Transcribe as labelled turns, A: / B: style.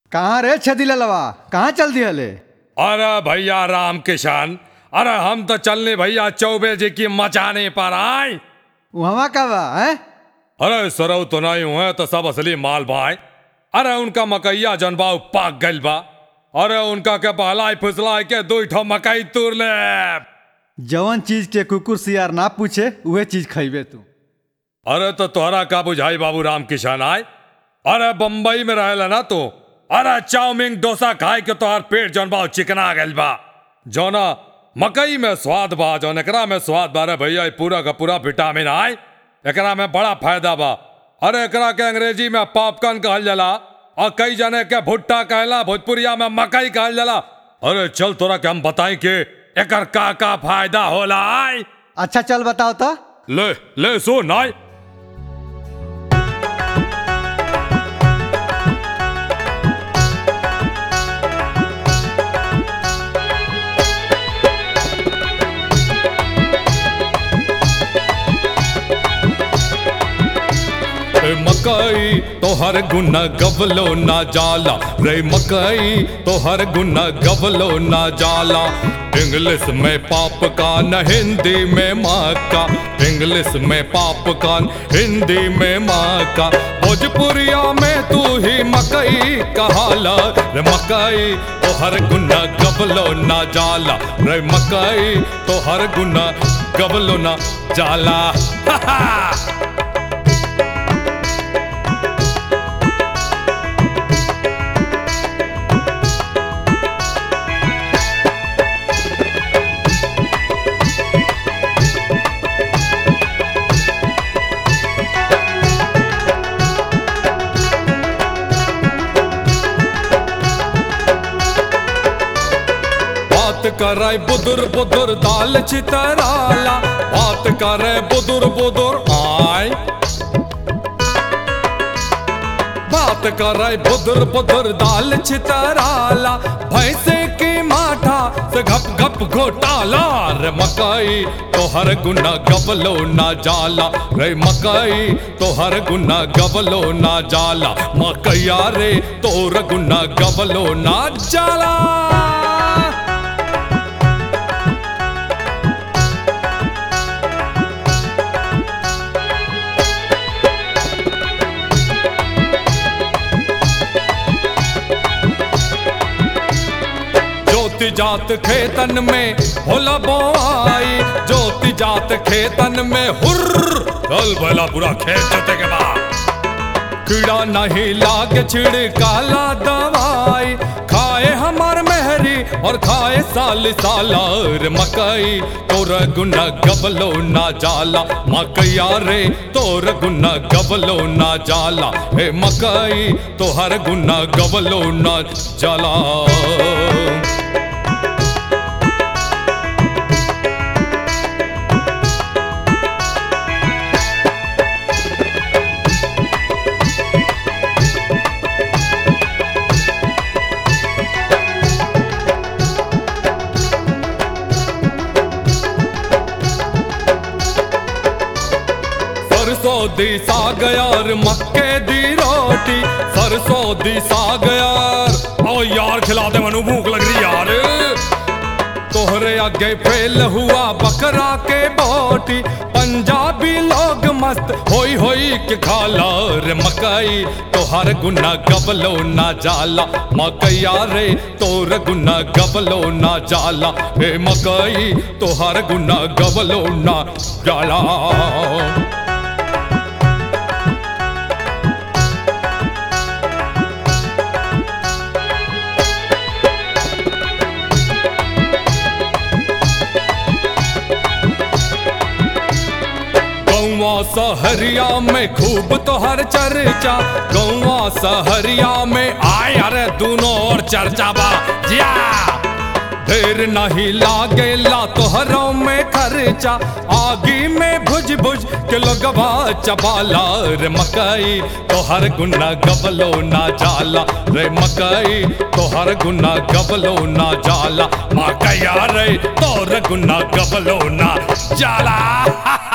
A: कहाँ रे छदिललवा कहाँ चल दिहले
B: अरे भैया राम किशन अरे हम तो चलने भैया चौबे जी की मचाने पर आए
A: वहाँ का बा हैं
B: अरे सरऊ तो नहीं हुए तो सब असली माल भाई अरे उनका मकैया जनबाऊ पाक गइल बा अरे उनका के बहलाई फुसलाई के दो ठो मकई तूर ले
A: जवन चीज के कुकुर सियार ना पूछे उहे चीज खइबे तू
B: अरे तो तोहरा का बुझाई बाबू राम किशन आए अरे बम्बई में रहेला ना तू अरे चाउमीन डोसा खाए के तोहर पेट जौन बा चिकना गइल बा जौना मकई में स्वाद बा जौन एकरा में स्वाद बा रे भैया ई पूरा का पूरा विटामिन आए एकरा में बड़ा फायदा बा अरे एकरा के अंग्रेजी में पॉपकॉर्न कहल जाला और कई जने के भुट्टा कहला भोजपुरिया में मकई कहल जाला अरे चल तोरा के हम बताई के एकर का का फायदा होला आए
A: अच्छा चल बताओ तो
B: ले ले सो नाई रे मकई तोहर गुना गवलो ना जाला रे मकई तोहर गुना गवलो ना जाला इंग्लिश में पाप कान हिंदी में माँ का इंग्लिश में पाप कान हिंदी में माँ का भोजपुरिया में तू ही मकई कहाला रे मकई तोहर गुना गवलो ना जाला रे मकई तोहर गुना गवलो ना जाला हा हा बात करे बुदुर बुदुर दाल चितराला बात करे बुदुर बुदुर आय बात करे बुदुर बुदुर दाल चितराला भैंसे की माठा से घप घप घोटाला रे मकई तोहर गुना गबलो ना जाला रे मकई तोहर गुना गबलो ना जाला मकैया रे तोर गुना गबलो ना जाला ज्योति जात खेतन में होला बोआई ज्योति जात खेतन में हुर्र चल भला पूरा खेत जोते के बाद कीड़ा नहीं लाग छिड़काला दवाई खाए हमार मेहरी और खाए साल सालार मकई तोर गुना गबलो ना जाला मकैया रे तोर गुना गबलो ना जाला हे मकई तोहर गुना गबलो ना जाला सरसों दी साग यार मक्के दी रोटी सरसों दी साग यार ओ यार खिला दे मनु भूख लग रही यार तोहरे आगे फेल हुआ बकरा के बोटी पंजाबी लोग मस्त होई होई के खाला रे मकई तोहर गुना गबलो ना जाला मकैया रे तोर गुना गबलो ना जाला हे मकई तोहर गुना गबलो ना जाला गौवा सहरिया में खूब तोहर चर्चा गौवा सहरिया में आय अरे दोनों और चर्चा बा जिया ढेर नहीं लागेला तोहरों में खर्चा आगी में भुज भुज के लोगवा चबाला रे मकई तोहर गुना गबलो ना जाला रे मकई तोहर गुना गबलो ना जाला मकैया रे तोहर गुना गबलो ना जाला